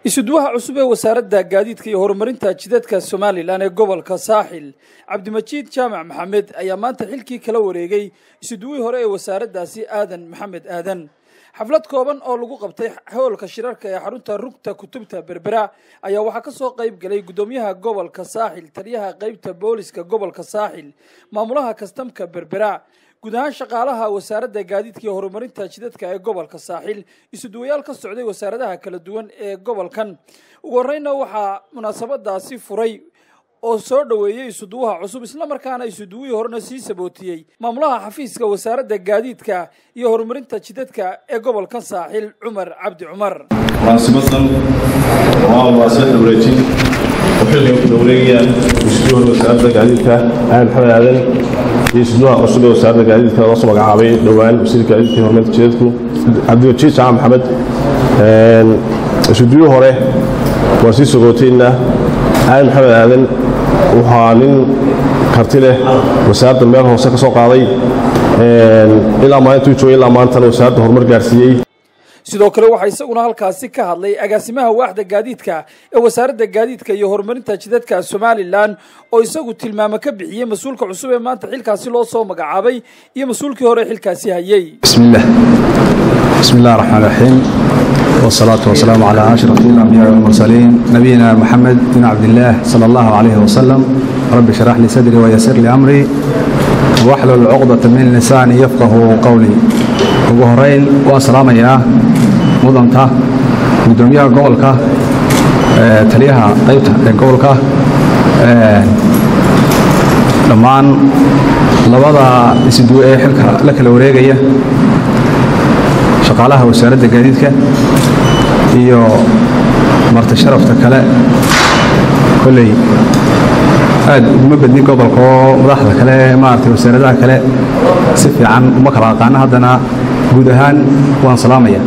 isuduwaha cusub ee wasaaradda gaadiidka iyo horumarinta jidadka somalilan ee gobolka saaxil cabdimajiid jaamac maxamed ayaa maanta xilkii kala wareegay isuduwihii hore ee wasaaraddaasi aadan maxamed aadan xaflad kooban oo lagu qabtay hoolka shirarka ee xarunta rugta kutubta berbera ayaa waxaa ka soo qayb galay guddoomiyaha gobolka saaxil taliyaha qeybta booliska gobolka saaxil maamulaha kastamka berbera guud ahaan shaqaalaha wasaaradda gaadiidka iyo horumarinta jidadka ee gobolka saaxil isuduwayaal ka socday wasaaradaha kala duwan ee gobolkan ugu horeyna waxaa munaasabadaasi furay oo soo dhoweeyey isuduwaha cusub islamarkaana isuduwihii horena sii sabootiyey maamulaha xafiiska wasaaradda gaadiidka iyo horumarinta jidadka ee gobolka saaxil cumar cabdi cumar munaasibadan waa munaasabad wareejin oo xilligan ku wareegayaan isuduwaha wasaaradda gaadiidka aadan maxamed aadan iyo isuduwaha cusub ee wasaaradda gaadiidka loo soo magacaabay dhowaan wasiirka gaadiidka iyo horumarinta jidadku cabdiwajiid jaamac maxamed isuduwihii hore waa sii sogootayna aadan maxamed aadan waxaa nin karti leh wasaaradda meel hoose ka soo qaaday ilaa maalintuu joogay ilaa maantana wasaaradda horumar gaarsiiyey sidoo kale waxaa isaguna halkaasi ka hadlay agaasimaha waaxda gaadiidka ee wasaaradda gaadiidka iyo horumarinta jidadka somalilan oo isagu tilmaamo ka bixiyey mas-uulka cusub ee maanta xilkaasi loo soo magacaabay iyo mas-uulkii hore xilkaasi hayey bismillaah bismi illah raxmaan raxiim والصلاة والسلام على أشرف الأنبياء والمرسلين نبينا محمد بن عبد الله صلى الله عليه وسلم رب اشرح لي صدري ويسر لي أمري واحلل عقدة من لساني يفقه قولي ugu horeyn waan salaamayaa mudanta gudoomiyaha gobolka taliyaha qaybta ee gobolka dhammaan labada isduwe ee xilka la kala wareegaya shaqaalaha wasaaradda gaadiidka iyo marti sharafta kale kolley aad uguma badnin gobolka oo madaxda kale maaragtay wasaaradaha kale si fiican uma kala aqaano haddana guud ahaan waan salaamaya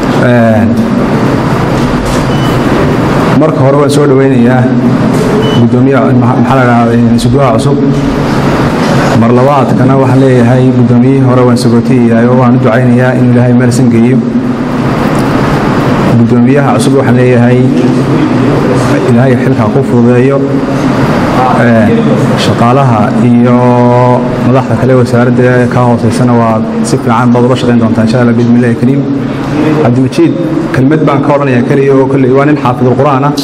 marka hore waan soo dhoweynayaa gudoomiyaha maxaa la dhahdaa isuduwaha cusub mar labaadkana waxaan leeyahay guddoomiyihii hore waan sagootayahay oo waan u ducaynayaa inuu ilaahay meelsan geeyo guddoomiyaha cusub waxaan leeyahay ilaahay xilkaa ku fududeeyo shaqaalaha iyo madaxda kale wasaaradda ka hooseysana waa si fiican baad ula shaqayn doontaa insha allah bismillahi kariim cabdimajiid kelmad baan ka odhanayaa keliya oo kolley waa nin xaafidul qur'aan ah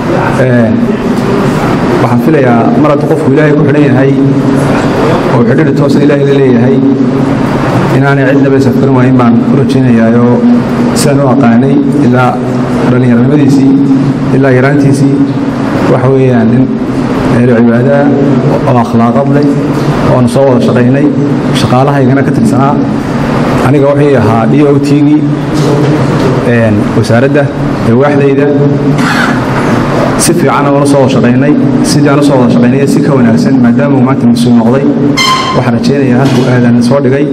waxaan filayaa mar hadda qofku ilaahay ku xidhan yahay oo xidhiidhi toosan ilaahay la leeyahay inaanay cidnaba isafkarin waayin baan u rajaynayaayoo sidaan u aqaanay ilaa dhallinyaranimadiisii ilaa yaraantiisii waxa weeyaan nin eelo cibaadaha oo akhlaaqad leh oonu soo wada shaqaynay shaqaalahaygana ka tirsanaa aniga wuxuu ahaa d o tgii wasaaradda ee waaxdayda si fiican oona soo wada shaqaynay sidii aan u soo wada shaqaynay si ka wanaagsan maadaama uu maanta mas-uul noqday waxaan rajaynayaa halkuu aadan soo dhigay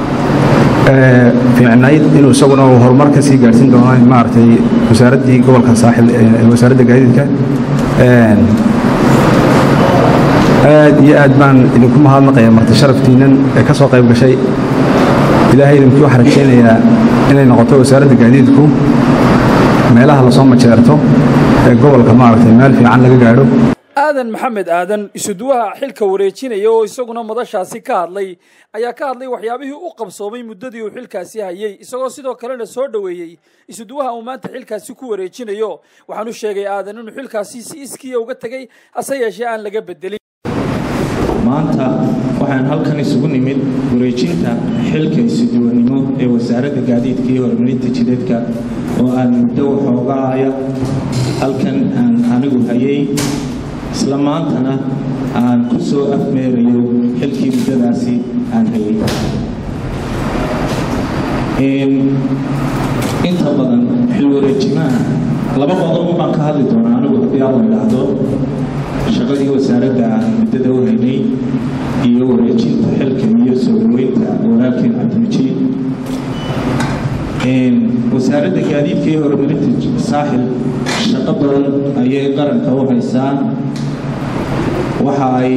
fiicnayd inuu isaguna uu horumar ka sii gaarhsiin doono maaragtay wasaaraddii gobolka saaxil wasaaradda gaadiidka aad iyo aad baan idinku mahadnaqaya marti sharaftiinnan ee ka soo qayb gashay ilaahay idinkii waxaan rajaynayaa inay noqoto wasaaradda gaadiidku meelaha lasoo majeerto ee gobolka maaragtay meel fiican laga gaadho aadan maxamed aadan isuduwaha xilka wareejinaya oo isaguna madashaasi ka hadlay ayaa ka hadlay waxyaabihii u qabsoomay muddadii uu xilkaasi hayey isagoo sidoo kalena soo dhoweeyey isuduwaha uu maanta xilkaasi ku wareejinayo waxaan u sheegay aadan inuu xilkaasi si iskiya uga tegey hase yeeshee aan laga bedelin maanta waxaan halkan isugu nimid wareejinta xilka isuduwanimo ee wasaaradda gaadiidka iyo horumarinta jidadka oo aan muddo waxoogaaya halkan aan anigu hayay isla maantana aan ku soo afmeerayo xilkii muddadaasi aan hayay inta badan xil wareejimaha laba qodob baan ka hadli doonaa anigu haddii alla idhaahdo shaqadii wasaaradda aan muddada u haynay iyo wareejinta xilka iyo soo dhaweynta walaalkeen cabdimajiid wasaaradda gaadiidka iyo horumarinta saaxil shaqo badan ayay qaranka u haysaa waxa ay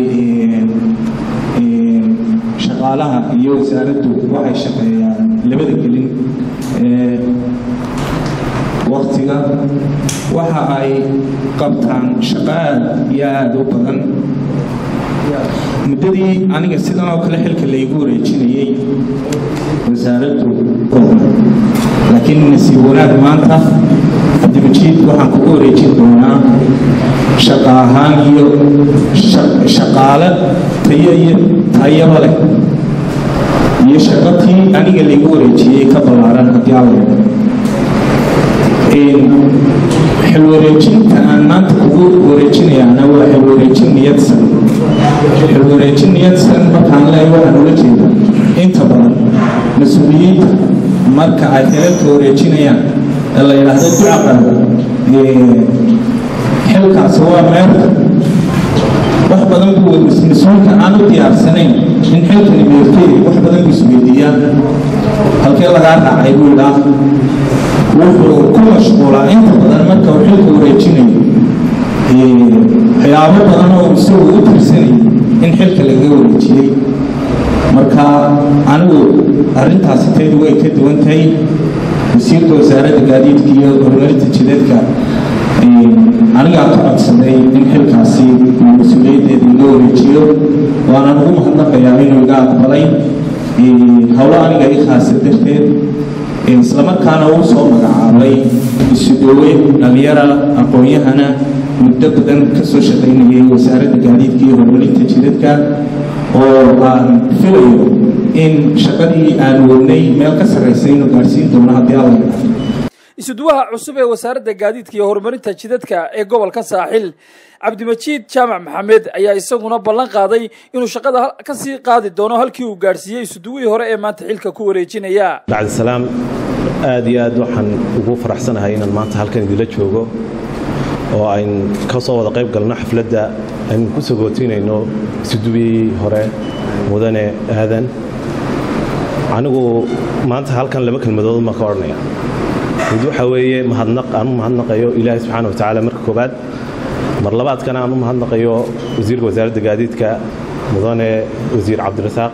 shaqaalaha iyo wasaaraddu waxay shaqeeyaan labada gelin wakhtiga waxa ay qabtaan shaqo aad iyo aada u badan muddadii aniga sidan oo kale xilka laygu wareejinayey wasaaraddu laakiin nasiib wanaag maanta cabdimajiid waxaan kugu wareejin doonaa shaqa ahaan iyo shaqaale tayo iyo tayaba leh iyo shaqatii aniga laygu wareejiyey ka ballaaran haddii alla xilwareejinta aan maanta kugu wareejinayaana waa xilwareejin niyadsan xilwareejin niyadsan markaan leeyahay waxaan ula jeeda inta badan mas-uuliyiinta marka ay xilalka wareejinayaan ee la yidhaahdo ducaqada xilkaasi waa meerta wax badan buu mas-uulka aan u diyaarsanayn in xilkani meertay wax badan buu isweydiiyaa halkee lagaa raacay buu idhaa wuxuu ku mashquulaa inta badan marka uu xilka wareejinayo waxyaabo badan oo isagu u tirsanayay in xilka lagaga wareejiyey marka anigu arrintaasi taydu way ka duwan tahay wasiirka wasaaradda gaadiidka iyo horumarinta jidadka anigaa ka codsaday in xilkaasi mas-uuliyaddeeda iga wareejiyo waana ugu mahadnaqayaa inuu iga aqbalay howlo aniga i khaasa darteed islamarkaana uu soo magacaabay isudowe dhalinyara aqoon-yahana muddo badan ka soo shaqaynayay wasaaradda gaadiidka iyo horumarinta jidadka oo aan filayo in shaqadii aan wadnay meel ka sarraysa inuu gaadhsiin doono haddii alla yidhaahdo isuduwaha cusub ee wasaaradda gaadiidka iyo horumarinta jidadka ee gobolka saaxil cabdimajiid jaamac maxamed ayaa isaguna ballan qaaday inuu shaqada ka sii qaadi doono halkii uu gaadhsiiyey isuduwihii hore ee maanta xilka ku wareejinaya bacdisalaam aad iyo aad waxaan ugu faraxsanahay inaan maanta halkan idinla joogo oo ayn ka soo wada qayb galno xafladda aynu ku sagootinayno isuduwihii hore mudane aadan anigu maanta halkan laba kelmadood ma ka odhanaya mid waxaa weeye mahadnaq aan u mahadnaqayo ilaahay subxaana wa tacaala marka koobaad mar labaadkana aan u mahadnaqayo wasiirka wasaaradda gaadiidka mudane wasiir cabdirasaaq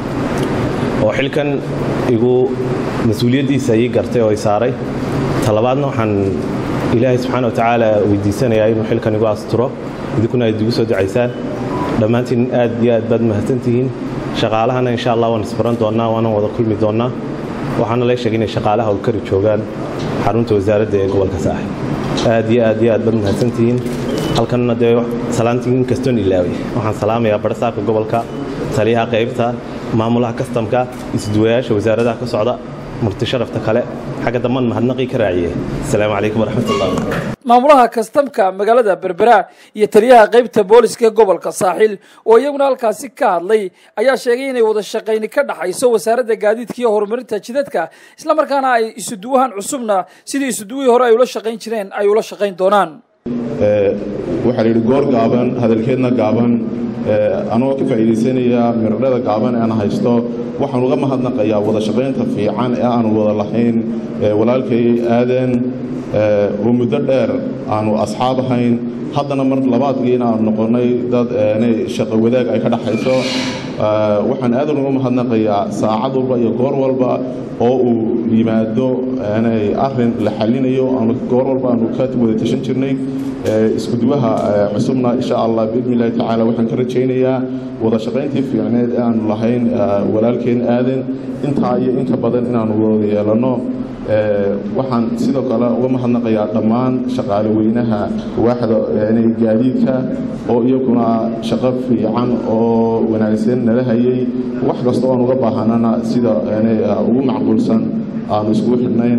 oo xilkan igu mas-uuliyaddiisa ii gartay oo i saaray talabaadna waxaan ilaahay subxaana wa tacaala weydiisanayaa inuu xilkan igu asturo idinkuna aad igu soo ducaysaan dhammaantiin aad iyo aad baad mahadsantihiin shaqaalahana insha allah waan isbaran doonnaa waanan wada kulmi doonnaa waxaana la sheegay inay shaqaalaha howlkari joogaan xarunta wasaaradda ee gobolka saaxib aad iyo aad iyo aad baad mahadsantihiin halkanna dee salaantii in kastoon ilaaway waxaan salaamayaa barsaabka gobolka taliyaha qaybta maamulaha kastamka isduwayaasha wasaaradaha ka socda murti sharafta kale xagga damban mahadnaqii ka raaciye asalaamu calaykum waraxmatullah maamulaha kastamka magaalada berbera iyo taliyaha qaybta booliska ee gobolka saaxil oo iyaguna halkaasi ka hadlay ayaa sheegay inay wada shaqayni ka dhaxayso wasaaradda gaadiidka iyo horumarinta jidadka islamarkaana ay isuduwahan cusubna sidii isuduwihii hore ay ula shaqayn jireen ay ula shaqayn doonaan waxaa la yidhi goor gaaban hadalkeedna gaaban anagoo ka faa'iidaysanaya miradhada gaaban ee aan haysto waxaan uga mahadnaqayaa wada shaqaynta fiican ee aanu wada lahayn walaalkay aadan oo muddo dheer aanu asxaab ahayn haddana mar labaadgiina aanu noqonnay dad shaqo wadaag ay ka dhaxayso waxaan aadan uga mahadnaqayaa saacad walba iyo goor walba oo uu yimaado arrin la xallinayo aanu goor walba aanu ka wada tashan jirnay iskuduwaha cusubna insha allah biidni illahi tacaala waxaan ka rajaynayaa wada shaqayntii fiicneed ee aanu lahayn walaalkeen aadan intaa iyo inka badan inaanu wada yeelanno waxaan sidoo kale uga mahadnaqayaa dhammaan shaqaale weynaha waaxda gaadiidka oo iyaguna shaqo fiican oo wanaagsan nala hayay wax kasta oan uga baahanana sida ugu macquulsan aanu iskugu xidhnayn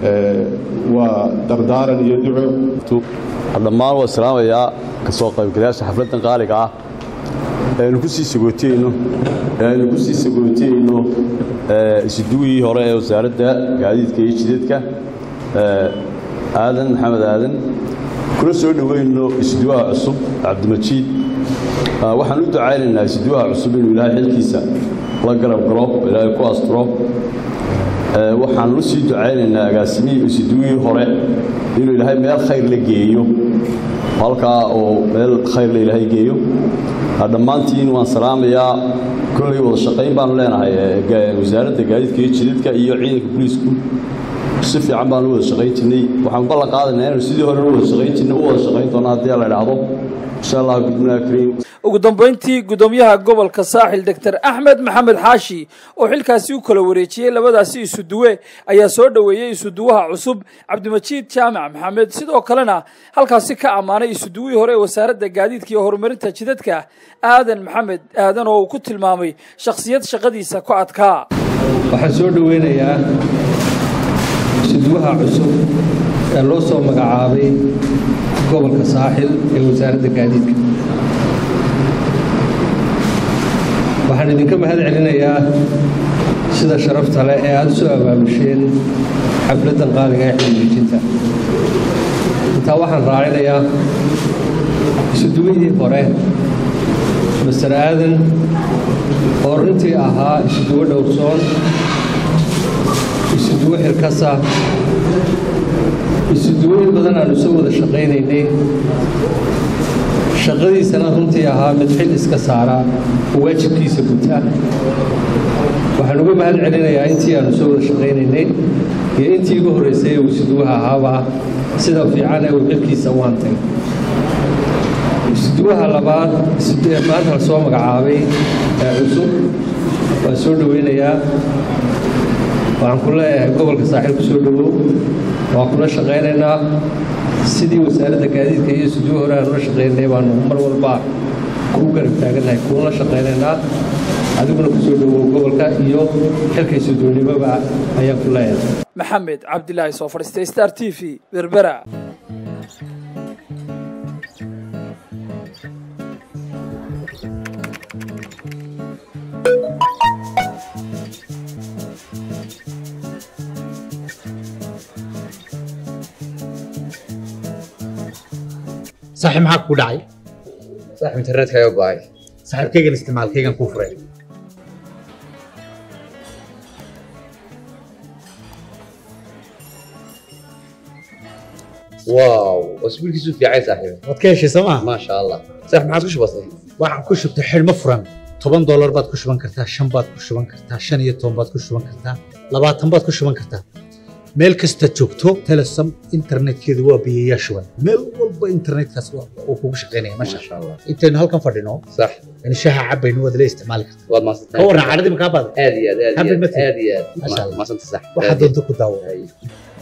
waa dardaaran iyo duco dhammaan waa salaamayaa ka soo qaybgalayaasha xafladdan qaaliga ah aynu ku sii sagootiyeyno aynu ku sii sagootiyeyno isuduwihii hore ee wasaaradda gaadiidka iyo jidadka aadan maxamed aadan kuna soo dhoweyno isuduwaha cusub cabdimajiid waxaan u ducaynaynaa isuduwaha cusub inuu ilaahay xilkiisa la garab galo ilaahay ku asturo waxaan u sii ducaynaynaa agaasimihii isuduwihii hore inuu ilaahay meel khayr la geeyo halkaa oo meel khayr la ilaahay geeyo dhammaantiin waan salaamayaa kolley wada shaqayn baanu leenahay wasaaradda gaadiidka iyo jidadka iyo ciidanka booliisku si fiican baan u wada shaqayn jirnay waxaan ballan qaadanayaa inaynu sidii hore u wada shaqayn jirnay u wada shaqayn doono haddii la idhaahdo insha allah bismillahi kariim ugu dambayntii guddoomiyaha gobolka saaxil doctor axmed maxamed xaashi oo xilkaasi u kala wareejiyey labadaasi isuduwe ayaa soo dhoweeyey isuduwaha cusub cabdimajiid jaamac maxamed sidoo kalena halkaasi ka ammaanay isuduwihii hore ee wasaaradda gaadiidka iyo horumarinta jidadka aadan maxamed aadan oo uu ku tilmaamay shakhsiyad shaqadiisa ku adkaa waxaan soo dhoweynayaa isuduwaha cusub ee loo soo magacaabay gobolka saaxil ee wasaaradda gaadiidka waxaan idinka mahad celinayaa sida sharafta leh ee aada u soo abaabusheen xafladdan qaaliga ee xiliijinta intaa waxaan raacinayaa isuduwihii hore master aadan oo runtii ahaa isuduwo dhowrsoon isuduwo xilkasa isuduwoyin badan aanu soo wada shaqaynaynay shaqadiisana runtii ahaa mid xil iska saara oo waajibkiisa guta waxaan uga mahad celinayaa intii aanu soo wada shaqaynaynay iyo intii igu horraysay ee uu isuduwaha ahaaba sida fiican ee uu xilkiisa u hantay isuduwaha labaad maanta la soo magacaabay ee cusub waan soo dhoweynayaa waxaan ku leeyahay gobolka saaxiil ku soo dhowow waan kula shaqaynaynaa sidii wasaaradda gaadiidka iyo isuduwo hore aan ula shaqaynay baanu mar walba kuu garab taagannahay kuula shaqaynaynaa adiguna ku soo dhowow gobolka iyo xilka isuduwnimoba ayaan ku leeyahay maxamed cabdilaahi soo fadhiistay star t v berbera saaxiib maxaa kuu dhacay saaxiib internetkaaga go'ay saaxiibkaygan isticmaalkaygan kuu furay waaw wasbiilkiisu fiicay saaxiib waad ka heshay soo maa maasha allah saaxiib maxaad ku shubatay waxaan ku shubtay xidhmo furan toban doolar baad ku shuban kartaa shan baad ku shuban kartaa shan iyo toban baad ku shuban kartaa labaatan baad ku shuban kartaa meel kasta joogto telesom internetkeedu waa biyayaa shuban meel walba internetkaas uu kugu shaqaynaya masha maasha allah intaynu halkan fadhino sax in shaha cabaynu waad la isticmaali kartaa waad ka maasantahay warran cadhadii makaa baada aad iyo aad aad iyo Happy aad birthday. aad iyo aad Maasha Allah. maasanta sax waxaa doonta ku daawo Ay.